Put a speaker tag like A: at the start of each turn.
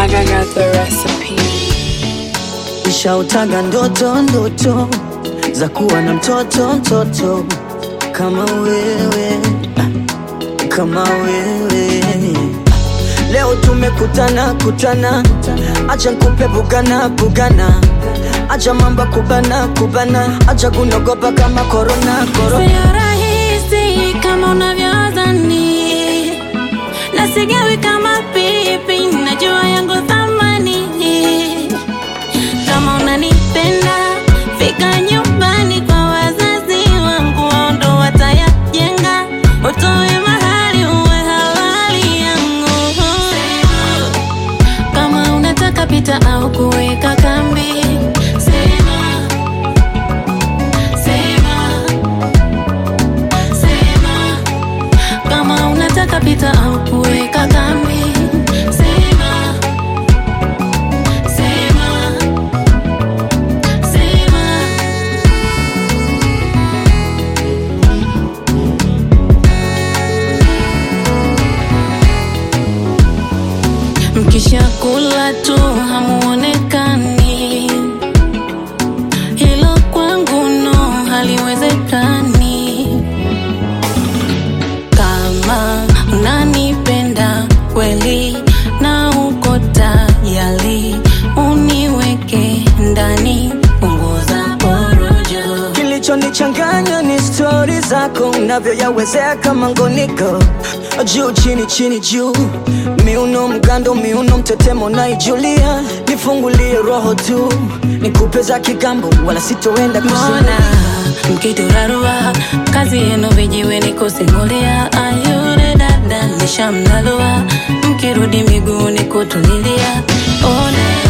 A: I got the recipe.
B: Nishautaga ndoto ndoto za kuwa na mtoto mtoto kama wewe ah, kama wewe leo tumekutana kutana, acha nkupe bugana bugana, acha mamba kubana kubana, acha kunogopa kama korona korona.
C: Sio rahisi kama unavyodhani, na sigawi kama pipi, najua yangu thamani. Kama unanipenda, fika nyumbani kwa wazazi wangu, wao ndo watayajenga, utoe mahali uwe halali yangu. Kama unataka pita au kuweka kambi, sema sema sema kama unataka pita au kuweka kambi sema sema sema mkishakula tu hamuonekani hilo kwangu no haliwezekani kama unanipenda kweli na uko tayari uniweke ndani punguza porojo
B: Kilichonichanganya ni stori zako unavyoyawezea kama ngoniko juu chini chini juu miuno mgando miuno mtetemo naijulia nifungulie roho tu nikupe za kigambo wala sitoenda
C: Mbona
B: kusema
C: mkiturarua kazi yenu vijiweni kusimulia ayure dada nishamnalua mkirudi miguuni kutulilia ona